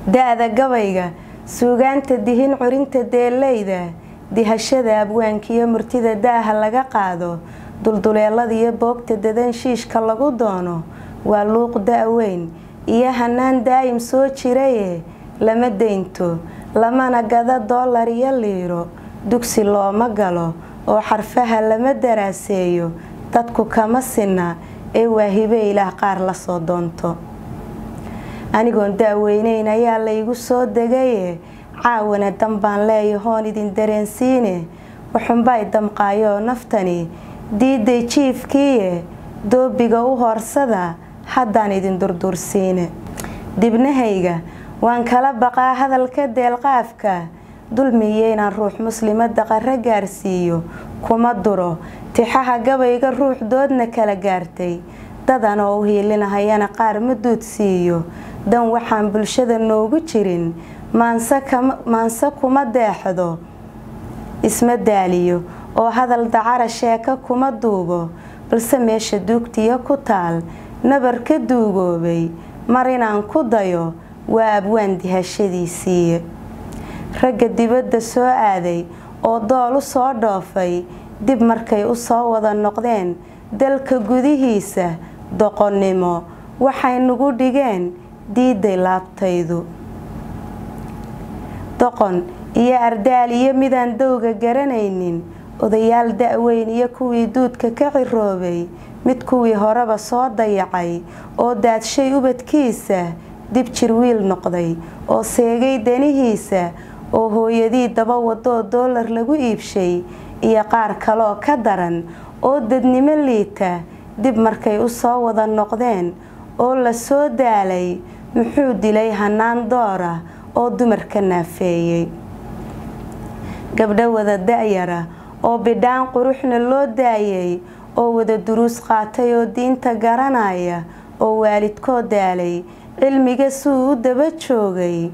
da-da gabayga suugaanta dihin curinta deeleyda dihashada abwaankiiyo murtida daaha laga qaado dulduleelada iyo boogta dadan shiishka lagu doono waa luuq da-weyn iyo hanaan daa'im soo jiraye lama deynto lamana gada doolar iyo liiro dugsi looma galo oo xarfaha lama daraaseeyo dadku kama sinna ee waahibe ilaah qaar lasoo doonto anigoon da-weyneyn ayaa laygu soo degaye caawana dan baan leeyahoon idin dareensiine waxunbay damqaayoo naftani diiday jiifkiiye doobiga u hoorsada haddaan idin durdursiine dibnahayga waan kala baqaa hadalka deelqaafka dulmiyo inaan ruux muslimada qaro gaarsiiyo kuma duro tixaha gabayga ruux doodna kala gaartay dadan oo u hiilinahayana qaar ma duudsiiyo dan waxaan bulshada noogu jirin maanse kuma deexdo isma daaliyo oo hadal dacara sheeko kuma duubo balse meesha duugtiyo ku taal nabar ka duugoobay mar inaan ku dayo waa abwaan dihashadiisiiye ragga dibadda soo aaday oo dool u soo dhoofay dib markay u soo wada noqdeen dalka gudihiisa doqonnimo waxay nagu dhigeen diiday laabtaydu doqon iyo ardaal iyo midaan dowga garanaynin odayaal da-weyn iyo kuwii duudka ka ciroobay mid kuwii horeba soo dayacay oo daadshay ubadkiisa dib jir wiil noqday oo seegay danihiisa oo hooyadii daba wadoo doolar lagu iibshay iyo qaar kaleoo ka daran oo dadnimo liita dib markay u soo wada noqdeen oo la soo daalay muxuu dilay hanaan doora oo dumarka naafeeyey gabdho wada da-yara oo bidhaan quruxna loo daayay oo wada duruus qaatay oo diinta garanaya oo waalidkoo daalay cilmiga suu u daba joogay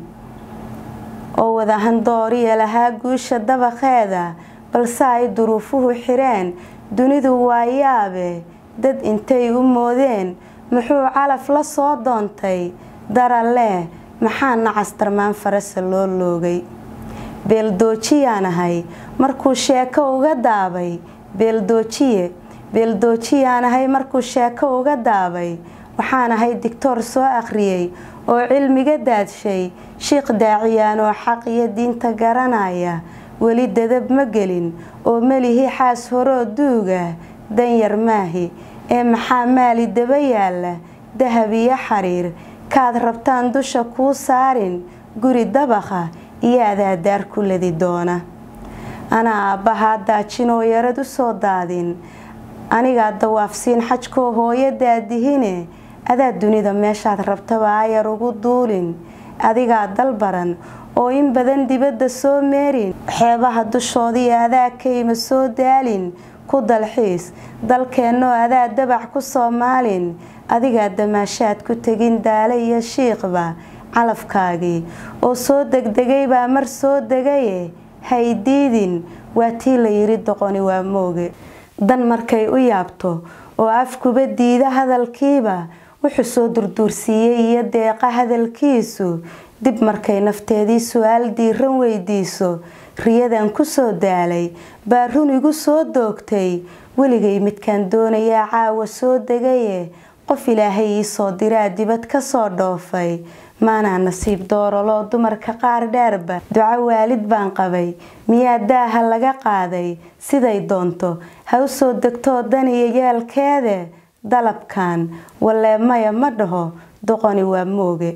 oo wada handooriya lahaa guusha dabaqeeda balse ay duruufuhu xireen dunidu waa yaabe dad intay u moodeen muxuu calaf la soo doontay daralee maxaa nacastarmaan farasa loo loogay beeldoojiyaan ahay markuu sheeko uga daabay beeldoojiye beeldoojiyaan ahay markuu sheeko uga daabay waxaan ahay digtoor soo akhriyey oo cilmiga daadshay shiikh daaciyaan oo xaq iyo diinta garanaya weli dadab ma gelin oo melihi xaas horoo duuga danyar maahi ee maxaa maali daba yaalla dahab iyo xariir kaad rabtaan dusha kuu saarin guri dabaqa iyo adaadaar ku ladi doona anaa aabbahaa daajinoo yarad u soo daadin anigaa dawaafsiin xajkoo hooyo daadihine adaa dunida meeshaad rabtaba ayar ugu duulin adigaa dalbaran oo in badan dibadda soo meerin xeebaha dushoodii adaa kayma soo daalin ku dalxiis dalkeennoo adaa dabac ku soomaalin adigaa damaashaad ku tegin daale iyo shiiqba calafkaagii oo soo degdegay baa mar soo degaye haydiidin waa tii la yiri doqoni waa mooge dan markay u yaabto oo afkuba diida hadalkiiba wuxuu soo durduursiiyey iyo deeqa hadalkiisu dib markay nafteedii su-aal diiran weydiiso riyadan ku soo daalay baa run igu soo doogtay weligay midkaan doonayaa caawa soo degaye qof ilaahay ii soo diraa dibad ka soo dhoofay maanaa nasiib dooraloo dumarka qaar dheerba duco waalid baan qabay miyaa daaha laga qaaday siday doonto ha u soo degtoo dan iyo yaalkeede dalabkan walee maya ma dhaho doqoni waa mooge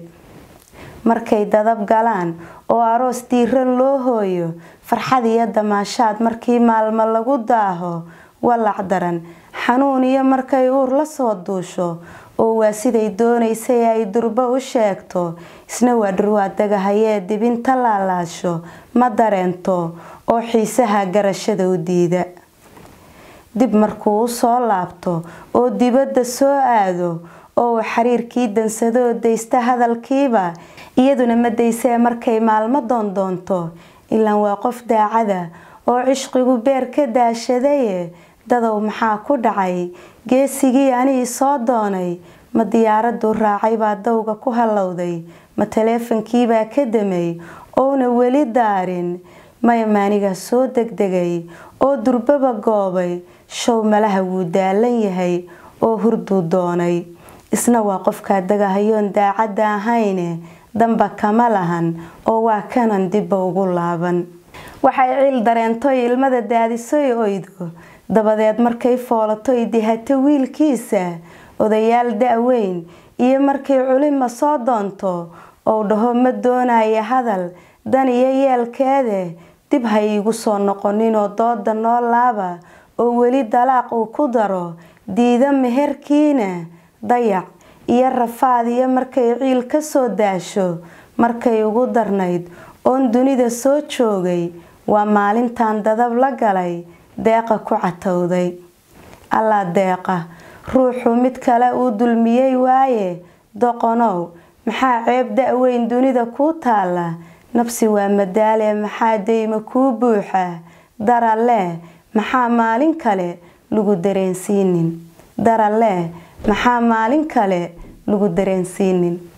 markay dadab galaan oo aroos diiran loo hooyo farxad iyo damaashaad markii maalmo lagu daaho walac daran xanuun iyo markay uur la soo duusho oo waa siday doonaysay ay durbo u sheegto isna waa dhurwaadagahayee dibinta laalaasho ma dareento oo xiisaha garashada u diida dib markuu u soo laabto oo dibadda soo aado oo uu xiriirkii dansadoo daysta hadalkiiba iyaduna ma daysee markay maalmo doondoonto ilaan waa qof daacada oo cishqigu beer ka daashadaye dadow maxaa ku dhacay geesigii anigii soo doonay ma diyaaraduu raacay baa dawga ku hallowday ma taleefankiibaa ka damay ouna weli daarin maya maanigaa soo degdegay oo durbaba goobay show malaha wuu daalan yahay oo hurduu doonay isna waa qofkaa dagahayoon daacadda ahayne damba kama lahan oo waa kanan dibba ugu laaban waxay ciil dareentoy ilmada daadisoy oydo dabadeed markay foolatoy dihato wiilkiisa odayaal da-weyn iyo markay culima soo doonto ou dhaho ma doonaya hadal dan iyo yeelkeede dib ha iigu soo noqoninoo dooda noo laaba oo weli dalaaq uu ku daro diida meherkiina dayac iyo rafaad iyo markay ciil ka soo daasho markay ugu darnayd oon dunida soo joogay waa maalintan dadab la galay deeqa ku catowday allaa deeqa ruuxu mid kale uu dulmiyey waaye doqonow maxaa ceeb da-weyn dunida kuu taalla nabsi waa madaale maxaa deyma kuu buuxa darale maxaa maalin kale lagu dareensiinin darale maxaa maalin kale lagu dareensiinin